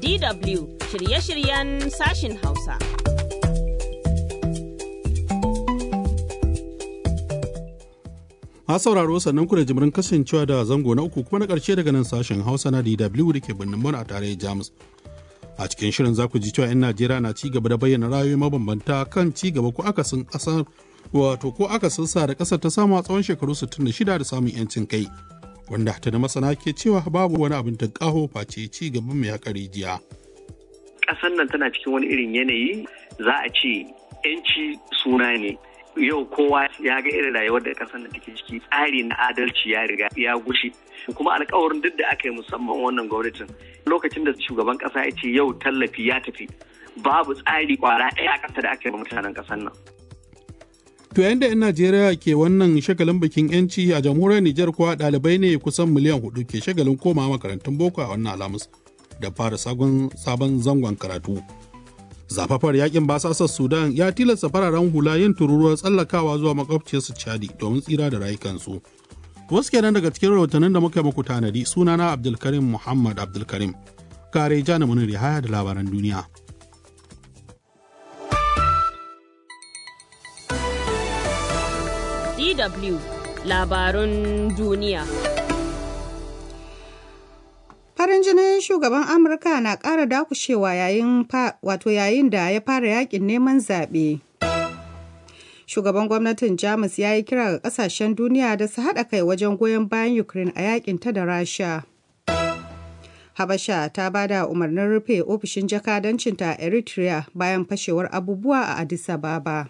DW shirye-shiryen sashin Hausa. A sauraro sannan ku da jimirin kasancewa da zango na uku kuma na ƙarshe daga nan sashen Hausa na DW da ke birnin Bon a tarayyar Jamus. A cikin shirin za ku ji cewa 'yan Najeriya na ci gaba da bayyana ra'ayoyi mabambanta kan ci gaba ko akasin ƙasar wato ko akasin sa da ƙasar ta samu a tsawon shekaru 66 da samun 'yancin kai. Wanda ta da masana ke cewa babu wani abin ta ƙaho face ci gaban mai haƙa rijiya. Ƙasar nan tana cikin wani irin yanayi za a ce 'yanci suna ne. yau kowa ya ga irin rayuwar da kasar da take ciki tsari na adalci ya riga ya gushe kuma alkawarin duk da aka yi musamman wannan gwamnatin lokacin da shugaban kasa ya ce yau tallafi ya tafi babu tsari kwara ɗaya a ƙasa da aka yi mutanen ƙasar nan. To yayin da 'yan Najeriya ke wannan shagalin bikin 'yanci a jamhuriyar Nijar kuwa ɗalibai ne kusan miliyan hudu ke shagalin koma makarantun boko a wannan alamus da fara sabon zangon karatu. zafafar yakin basasar sudan ya tilasta fararen hula yin tururuwar tsallakawa zuwa makwabciyarsu chadi domin tsira da rayukansu wasu kenan daga cikin rahotannin da muka muku tanadi sunana abdulkarim muhammad abdulkarim kare jana munir haya da labaran duniya DW labarun duniya Farin jinin shugaban Amurka na ƙara dakushewa yayin wato yayin da ya fara yakin neman zaɓe. Shugaban gwamnatin Jamus ya yi kira ga ƙasashen duniya da su haɗa kai wajen goyon bayan Ukraine a yakin ta da Rasha. Habasha ta ba da umarnin rufe ofishin jakadancinta a Eritrea bayan fashewar abubuwa a Addis Ababa.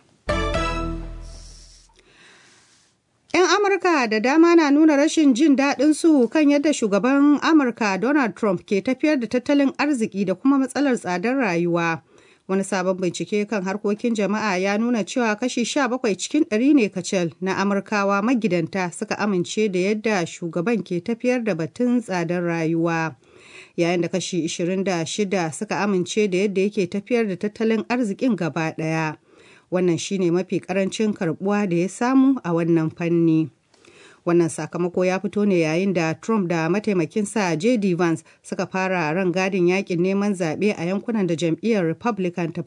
'Yan Amurka da dama na nuna rashin jin daɗin su kan yadda shugaban Amurka Donald Trump ke tafiyar da tattalin arziki da kuma matsalar tsadar rayuwa. Wani sabon bincike kan harkokin jama'a ya nuna cewa kashi 17 cikin ɗari ne kacal na Amurkawa magidanta suka amince da yadda shugaban ke tafiyar da batun tsadar rayuwa. Yayin da kashi 26 suka amince da yadda yake tafiyar da tattalin arzikin gaba ɗaya. wannan shine mafi karancin karbuwa da ya samu a wannan fanni wannan sakamako ya fito ne yayin da trump da mataimakinsa jd vance suka fara ran gadin yakin neman zaɓe a yankunan da jam'iyyar republican ta